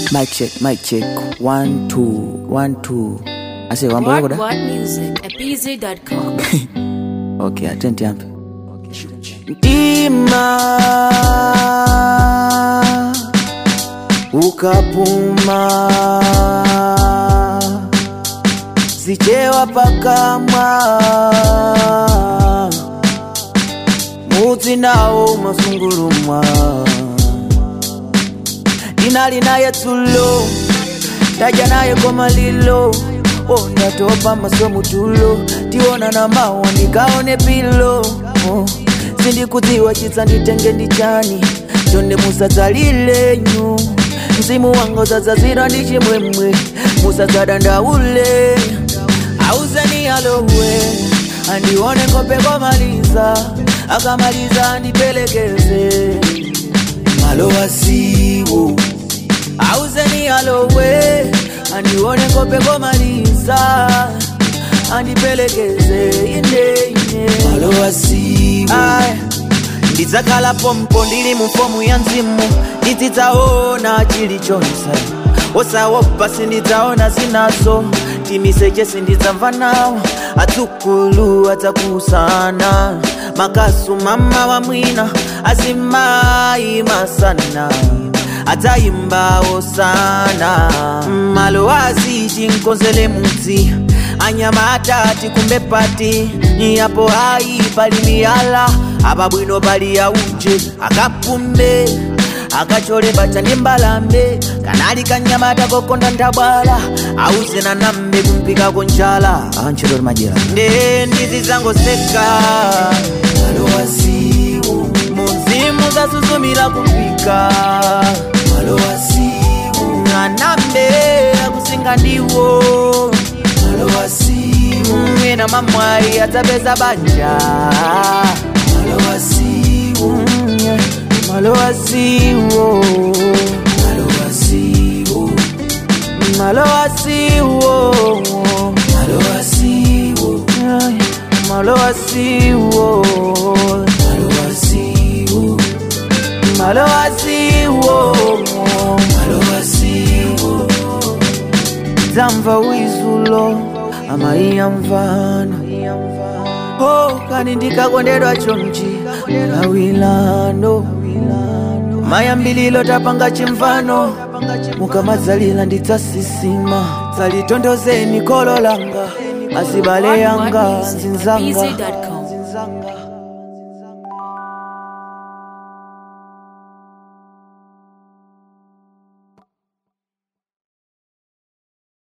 Mic check, mic check. One, two, one, two. I say one What boy What Music at BZ.com. Okay, atenti hapa. Ndima ukapuma zichewa pakamwa mudzi nawo masungurumwa ndinali naye tulo ndaja naye komalilo oh, ndatopa maso mutulo tiona na mawa ndikaone pilo oh, sindikudziwa chitsa nditenge ndichani chonde musadzalilenyu mzimu wanga udzadzazira ndi chimwemwe musadzadandaule auzeni alowe andione kope komaliza akamaliza andipelekeze malowa siwo auzeni alowe andione kope komaliza andipelekeze ine ine malowa siwo ndidzakhala pompo ndili mu fomu ya mzimu ndizidzaona chilichonse osawopa sindidzaona zinazo timiseche sindidzamva nawo adzukulu adzakusana makasu mama wa mwina azimayi masana adzayimbawo sana malo azichi nkonzele mudzi anyama atati kumbe pati yapo hayi pali miyala apa bwino pali yauje akapumbe akachole bacha ndi mbalambe kanali kanyamata kokonda ndabwala auze na nambe kumpikako njala antchito majera nde ndizi zangoseka malowasiwo muzimu zasuzumira kumpika malowasiwo anambe akusinga ndiwo malowasiwo mwena mamwayi adzapeza banja malowasiwo malowasiwo malowasiwo malowasiwo malowasiwo malowasiwo malowasiwo malowasiwo malowasiwo dzamva wizulo amaiya mvana oh kani ndikakondedwa chomchi lawilando mayambililo tapanga chimvano mukamadzalila ndidzasisima dzalitondozeni kolo langa azibale What yanga What Music at nzinzanga BZ.com.